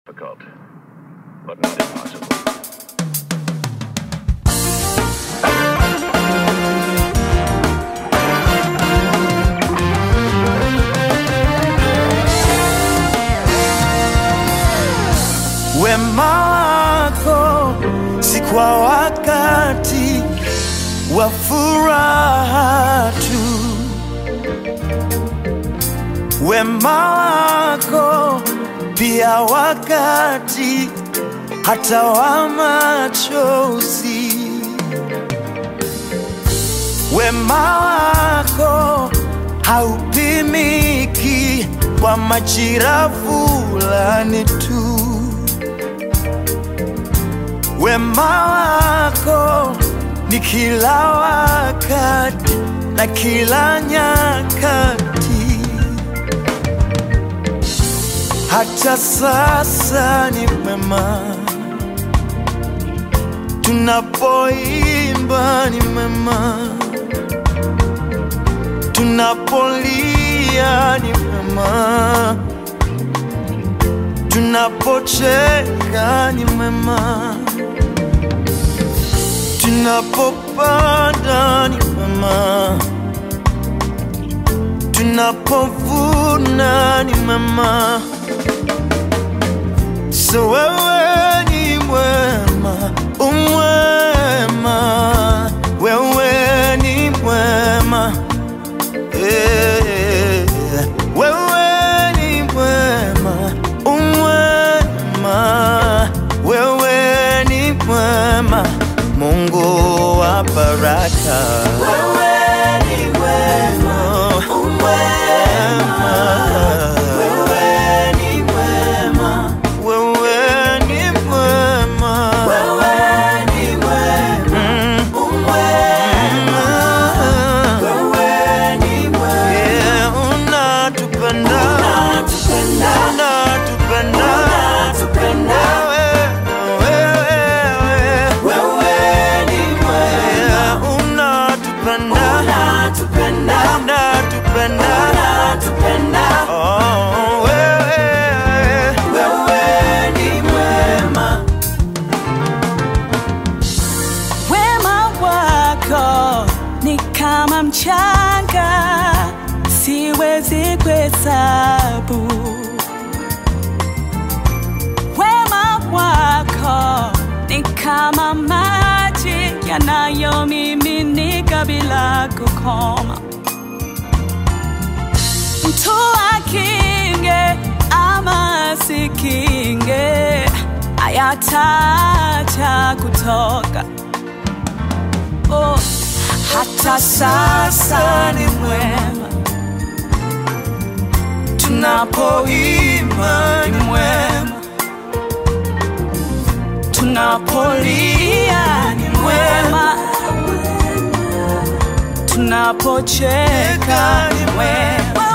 Difficult, but not impossible. Wema wako si kwa wakati wa furaha tu, wema wako pia wakati hata wa machozi. Wema wako haupimiki kwa majira fulani tu. Wema wako ni kila wakati na kila nyakati, hata sasa ni mema. Tunapoimba ni mema, tunapolia ni mema, tunapocheka ni mema tunapopanda ni mema, tunapovuna ni mema. So wewe ni mwema, umwema, wewe ni mwema Eh, wewe ni mwema, umwema, wewe ni mwema, Mungu wa baraka. Wewe ni mwema, umwema, wewe ni mwema, wewe ni mwema, wewe ni mwema, umwema, wewe ni mwema, yeah, unatupenda, unatupenda, unatupenda, unatupenda, wewe, wewe, wewe ni mwema, yeah, unatupenda, unatupenda, unatupenda, unatupenda, oh, wewe, wewe ni mwema. Wema wako ni kama mchanga, siwezi kuhesabu. Wema wako ni kama maji yanayomiminika bila kukoma. Mtu akinge ama asikinge, hayataacha kutoka. Oh, hata sasa ni mwema, tunapoimba ni mwema, tunapolia ni mwema, tunapocheka ni mwema.